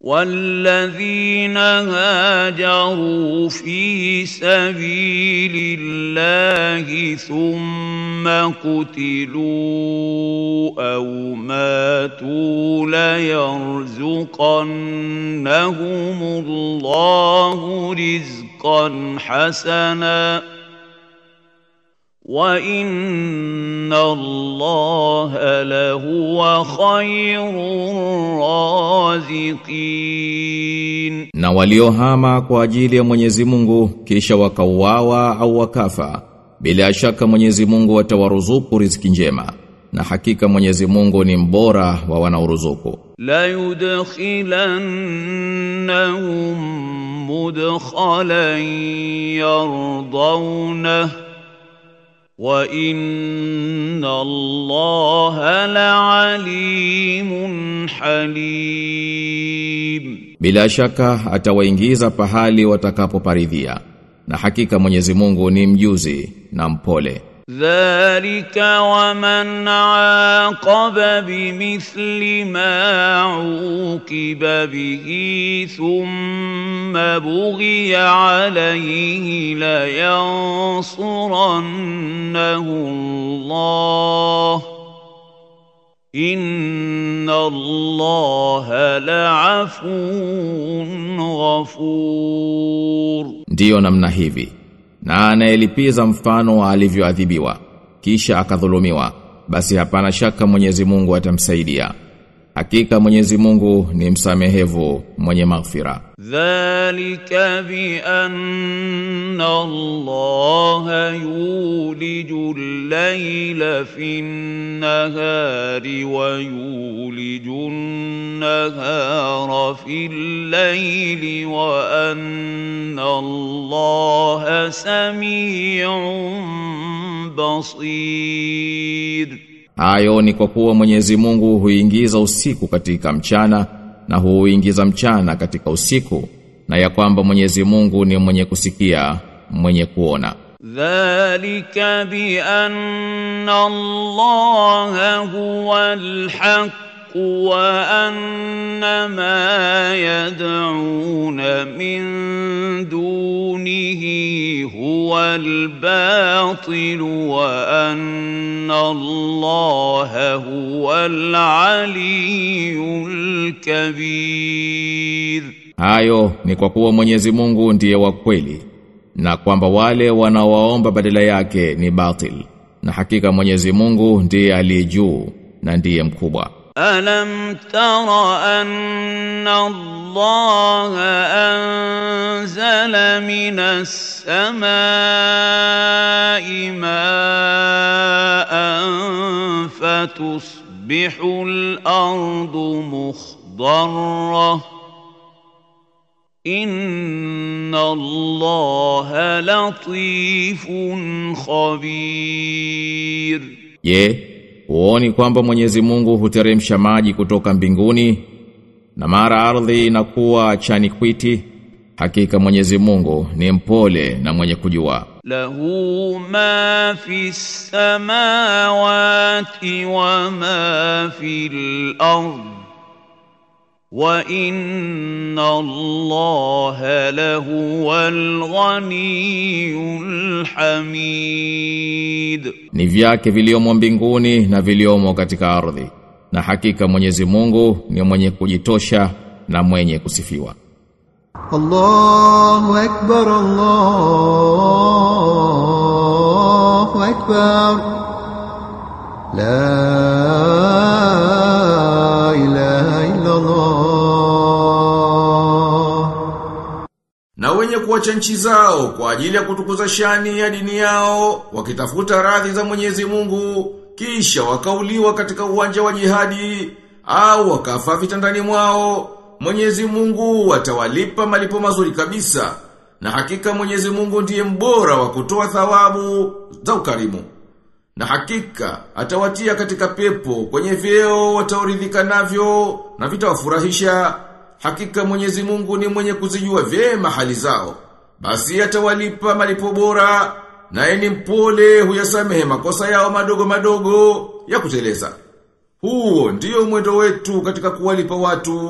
والذين هاجروا في سبيل الله ثم قتلوا او ماتوا ليرزقنهم الله رزقا حسنا وان الله لهو خير الرازقين na waliohama kwa ajili ya Mwenyezi Mungu kisha wakauawa au wakafa bila shaka Mwenyezi Mungu atawaruzuku riziki njema na hakika Mwenyezi Mungu ni mbora wa wanaoruzuku لا يدخلنهم مدخلا يرضونه وان الله لعليم حليم bila shaka atawaingiza pahali watakapoparidhia na hakika Mwenyezi Mungu ni mjuzi na mpole ذلك ومن عاقب بمثل ما عوقب به ثم بغي عليه لينصرنه الله ان الله لعفو غفور ndiyo namna hivi na anayelipiza mfano wa alivyoadhibiwa kisha akadhulumiwa basi hapana shaka Mwenyezi Mungu atamsaidia hakika Mwenyezi Mungu ni msamehevu mwenye maghfira ذلك بأن الله يولج الليل في النهار ويولج النهار في الليل وأن الله سميع بصير hayo ni kwa kuwa Mwenyezi Mungu huingiza usiku katika mchana na huingiza mchana katika usiku na ya kwamba Mwenyezi Mungu ni mwenye kusikia mwenye kuona ذلك بأن الله هو الحق وأن ما يدعون من دونه هو الباطل وأن الله هو العلي الكبير Hayo ni kwa kuwa Mwenyezi Mungu ndiye wa kweli na kwamba wale wanaowaomba badala yake ni batil na hakika Mwenyezi Mungu ndiye aliye juu na ndiye mkubwa ألم تر أن الله أنزل من السماء ماء فتصبح الأرض مخضرة إن الله لطيف خبير Je, huoni kwamba Mwenyezi Mungu huteremsha maji kutoka mbinguni na mara ardhi inakuwa chani kwiti? Hakika Mwenyezi Mungu ni mpole na mwenye kujua. له ما في السماوات وما في الأرض وإن الله لهو الغني الحميد Ni vyake viliomo mbinguni na viliomo katika ardhi. Na hakika Mwenyezi Mungu ni mwenye kujitosha na mwenye kusifiwa. الله أكبر الله أكبر لا إله إلا الله Na wenye kuacha nchi zao kwa ajili ya kutukuza shani ya dini yao, wakitafuta radhi za Mwenyezi Mungu, kisha wakauliwa katika uwanja wa jihadi, au wakafa vitandani mwao, Mwenyezi Mungu atawalipa malipo mazuri kabisa. Na hakika Mwenyezi Mungu ndiye mbora wa kutoa thawabu za ukarimu. Na hakika atawatia katika pepo kwenye vyeo wataoridhika navyo na vitawafurahisha. Hakika Mwenyezi Mungu ni mwenye kuzijua vyema hali zao. Basi atawalipa malipo bora naye ni mpole huyasamehe makosa yao madogo madogo ya kuteleza. Huo ndiyo mwendo wetu katika kuwalipa watu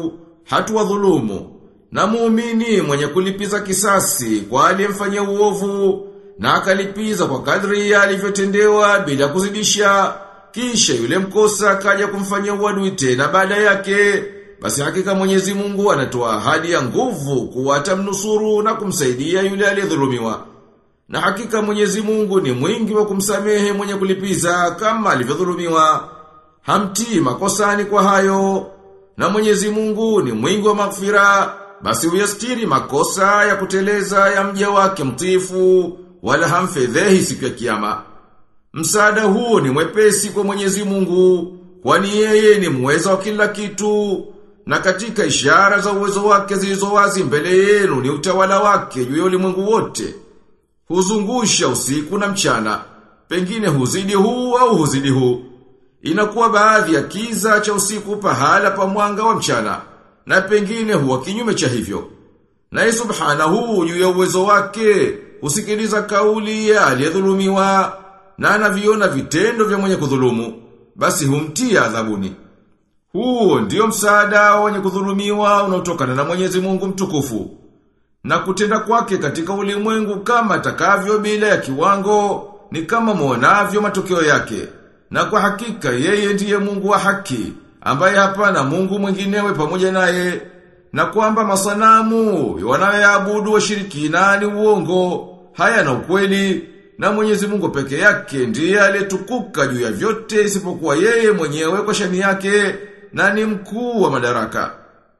hatuwadhulumu. Na muumini mwenye kulipiza kisasi kwa aliyemfanyia uovu na akalipiza kwa kadri alivyotendewa bila kuzidisha, kisha yule mkosa akaja kumfanyia uadui tena baada yake, basi hakika Mwenyezi Mungu anatoa ahadi ya nguvu kuwa atamnusuru na kumsaidia yule aliyedhulumiwa. Na hakika Mwenyezi Mungu ni mwingi wa kumsamehe mwenye kulipiza kama alivyodhulumiwa. Hamtii makosani kwa hayo. Na Mwenyezi Mungu ni mwingi wa maghfira, basi uyastiri makosa ya kuteleza ya mja wake mtifu wala hamfedhehi siku ya kiyama. Msaada huu ni mwepesi kwa Mwenyezi Mungu, kwani yeye ni muweza wa kila kitu. Na katika ishara za uwezo wake zilizo wazi mbele yenu ni utawala wake juu ya ulimwengu wote. Huzungusha usiku na mchana, pengine huzidi huu au huzidi huu. Inakuwa baadhi ya kiza cha usiku pahala pa mwanga wa mchana, na pengine huwa kinyume cha hivyo. Na subhanahu juu ya uwezo wake, husikiliza kauli ya aliyedhulumiwa na anaviona vitendo vya mwenye kudhulumu, basi humtia adhabuni. Huo ndio msaada wa wenye kudhulumiwa unaotokana na Mwenyezi Mungu mtukufu. Na kutenda kwake katika ulimwengu kama atakavyo bila ya kiwango ni kama muonavyo matokeo yake. Na kwa hakika yeye ndiye Mungu wa haki, ambaye hapana Mungu mwinginewe pamoja naye. Na kwamba masanamu wanayoabudu washirikina ni uongo, haya na ukweli, na Mwenyezi Mungu peke yake ndiye aliyetukuka juu ya vyote isipokuwa yeye mwenyewe kwa shani yake na ni mkuu wa madaraka.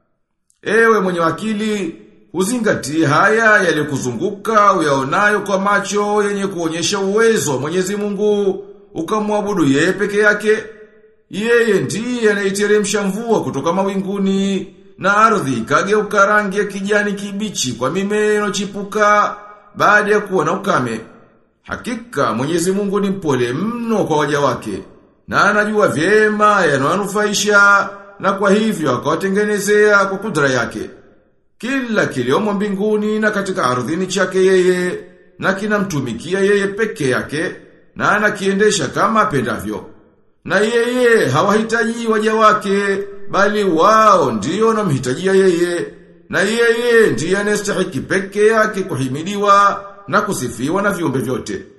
Ewe mwenye akili, uzingatie haya yaliyokuzunguka uyaonayo kwa macho yenye kuonyesha uwezo wa Mwenyezi Mungu, ukamwabudu yeye peke yake. Yeye ndiye anaiteremsha mvua kutoka mawinguni na ardhi ikageuka rangi ya kijani kibichi kwa mimea inochipuka baada ya kuwa na ukame. Hakika Mwenyezi Mungu ni mpole mno kwa waja wake na anajua vyema yanayonufaisha na kwa hivyo akawatengenezea kwa kudra yake. Kila kiliomo mbinguni na katika ardhini chake yeye na kinamtumikia yeye peke yake na anakiendesha kama apendavyo. Na yeye hawahitaji waja wake bali wao ndio wanamhitajia yeye na yeye ndiye anastahiki peke yake kuhimidiwa na kusifiwa na viumbe vyote.